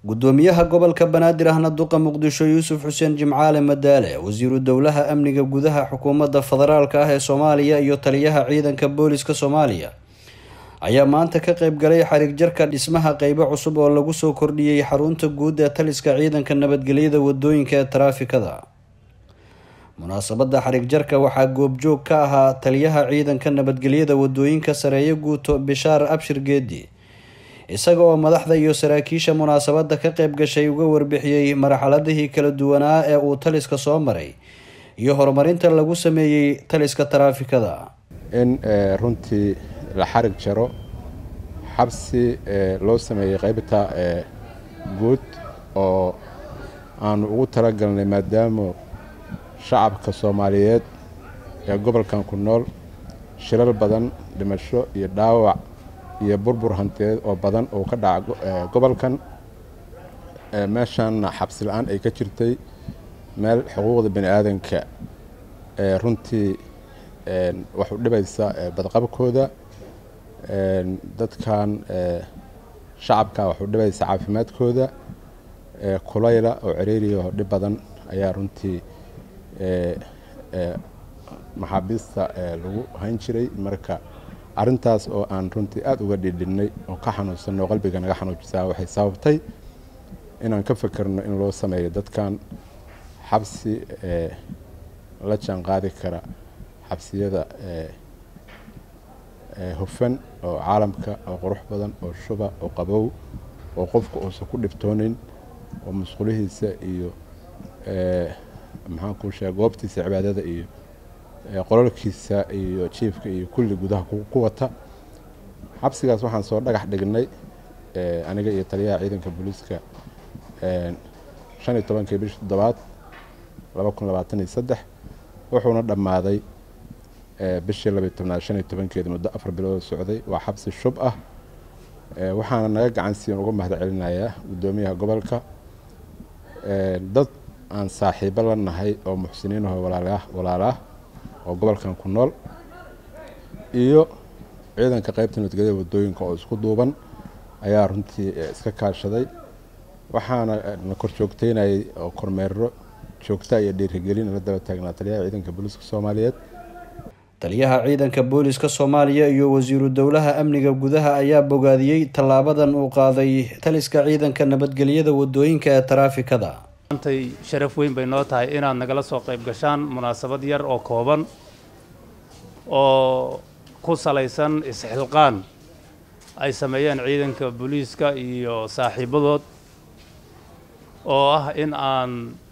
gudoomiyaha gobolka banaadir ahna duqa muqdisho yuusuf xuseen jimcaale madaale wasiiru dowlaha amniga gudaha xukuumadda federaalka ah ee soomaaliya iyo taliyaha ciidanka booliska soomaaliya ayaa maanta ka qeyb galay xarig jarka dhismaha qeybo cusub oo lagu soo kordhiyey xarunta guud ee taliska ciidanka nabadgelyada wadooyinka ee taraafikada munaasabada xarig jarka waxaa goobjoog ka ahaa taliyaha ciidanka nabadgelyada wadooyinka sareeye guuto bishaar abshir geedi isaga oo madaxda iyo saraakiisha munaasabada ka qeyb gashay uga warbixiyey marxaladihii kala duwanaa ee uu taliska soo maray iyo horumarinta lagu sameeyey taliska taraafikada in runtii la xarig jaro xabsi loo sameeyey qaybta guud oo aanu ugu talagalnay maadaama shacabka soomaaliyeed ee gobolkan ku nool shilal badan dhimasho iyo dhaawac iyo burbur hantiyeed oo badan oo ka dhaca gobolkan meeshaanna xabsi la-aan ay ka jirtay meel xuquuqda bani aadanka runtii wax u dhibaysa badqabkooda dadkan shacabka wax u dhibaysa caafimaadkooda kulayla oo ciriiriya oo dhib badan ayaa runtii maxaabiista lagu hayn jiray marka arintaas oo aan runtii aada uga dhidhinnay oo ka xanuunsanno oo qalbiga naga xanuujisaa waxay sababtay inaan ka fekerno in loo sameeyo dadkan xabsi la jaan qaadi kara xabsiyada hufan oo caalamka oo qurux badan oo shuba oo qabow oo qofka uusan ku dhibtoonin oo musqulihiisa iyo maxaan kuu sheega goobtiisa cibaadada iyo qololkiisa iyo jiifka iyo kulli gudaha ku wata xabsigaas waxaan soo dhagax dhignay aniga iyo taliyaha ciidanka booliiska shan iyo tobankii bishii toddobaad laba kun labaatan iyo saddex wuxuuna dhammaaday bishii labiyo tobnaad shan iyo tobankeeda muddo afar bilood socday waa xabsi shub ah waxaana naga gacansiiyan uga mahad celinayaa guddoomiyaha gobolka dad aan saaxiibo la nahay oo muxsiniinaho walaalaah oo gobolkan ku nool iyo ciidanka qaybta nabadgelyada wadooyinka oo isku duuban ayaa runtii iska kaashaday waxaana na kor joogteynayay oo kormeero joogta iyo dhiirigelin la daba taagnaa taliyaha ciidanka booliiska soomaaliyeed taliyaha ciidanka booliska soomaaliya iyo wasiiru dowlaha amniga gudaha ayaa bogaadiyey tallaabadan uu qaaday taliska ciidanka nabadgelyada wadooyinka ee taraafikada maantay sharaf weyn bay noo tahay inaad nagala soo qayb gashaan munaasabad yar oo kooban oo ku salaysan isxilqaan ay sameeyeen ciidanka booliiska iyo saaxiibadood oo ah in aan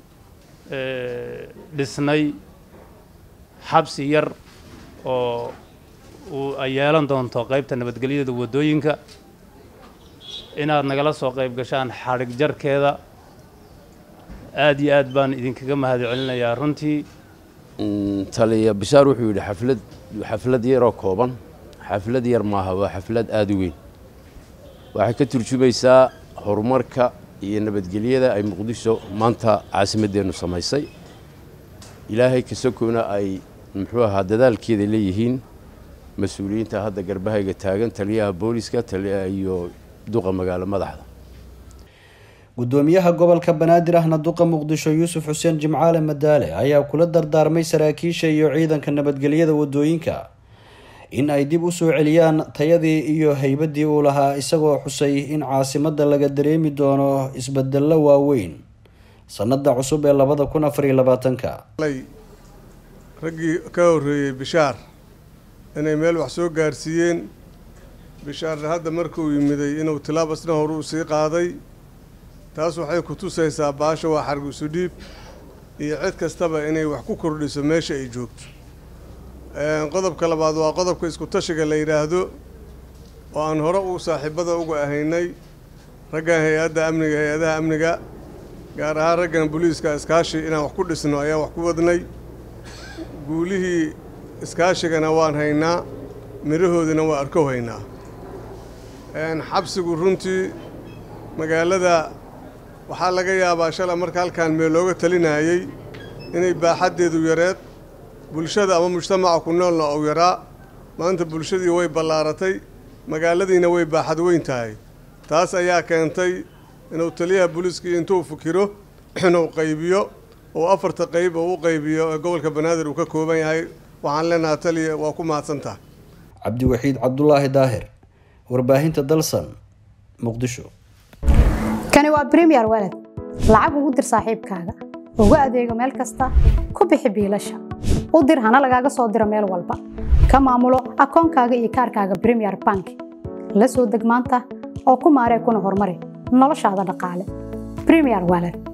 dhisnay xabsi yar oo uu ay yeelan doonto qaybta nabadgelyada waddooyinka inaad nagala soo qayb gashaan xadhig jarkeeda aada iyo aad baan idinkaga mahad celinayaa runtii taliya bishaar wuxuu yidhi xaflad xaflad yaroo kooban xaflad yar maaha waa xaflad aada u weyn waxay ka turjumaysaa horumarka iyo nabadgelyada ay muqdisho maanta caasimadeennu samaysay ilaahay kasakoona ay muxuu ahaa dadaalkeeda leeyihiin mas-uuliyiinta hadda garbahayga taagan taliyaha booliska iyo duqa magaalo madaxda gudoomiyaha gobolka banaadir ahna duqa muqdisho yuusuf xuseen jimcaale madaale ayaa kula dardaarmay saraakiisha iyo ciidanka nabadgelyada wadooyinka in ay dib u soo celiyaan tayadii iyo haybadii uu lahaa isagoo xusay in caasimada laga dareemi doono isbedello waaweyn sanada cusub ee labada kun afar iyo labaatanka raggii ka horreeyey bishaar inay meel wax soo gaarsiiyeen bishaarna hadda markuu yimiday inuu tilaab asna horu sii qaaday taas waxay ku tusaysaa baasha waa xarg isu dhiib iyo cid kastaba inay wax ku kordhiso meesha ay joogto qodobka labaad waa qodobka isku tashiga la yidhaahdo oo aan hore u saaxiibada uga ahaynay raggan hay-adda amniga hay-adaha amniga gaar ahaan raggan booliiska iskaashi inaan wax ku dhisno ayaa wax ku wadnay guulihii iskaashigana waan haynaa midhahoodina waa arkow haynaa xabsigu runtii magaalada waxaa laga yaabaa shala marka halkaan meel looga talinayey inay baaxaddeedu yareed bulshada ama mujtamaca ku noolna ou yaraa maanta bulshadii way ballaaratay magaaladiina way baaxad weyn tahay taas ayaa keentay inuu taliyaha booliiskii intuu fikiro inuu qaybiyo oo afarta qayb oo u qaybiyo ee gobolka banaadir uu ka kooban yahay waxaan leenahay taliya waa ku mahadsantaha cabdiwaxiid cabdulaahi daahir warbaahinta dalsan muqdisho kani waa bremiyer walad lacag ugu dir saaxiibkaaga ugu adeego meel kasta ku bixi biilasha u dir hana lagaaga soo diro meel walba ka maamulo akoonkaaga iyo kaarkaaga bremiyer bank la soo deg maanta oo ku maaree kuna horumari noloshaada dhaqaale bremiyer walad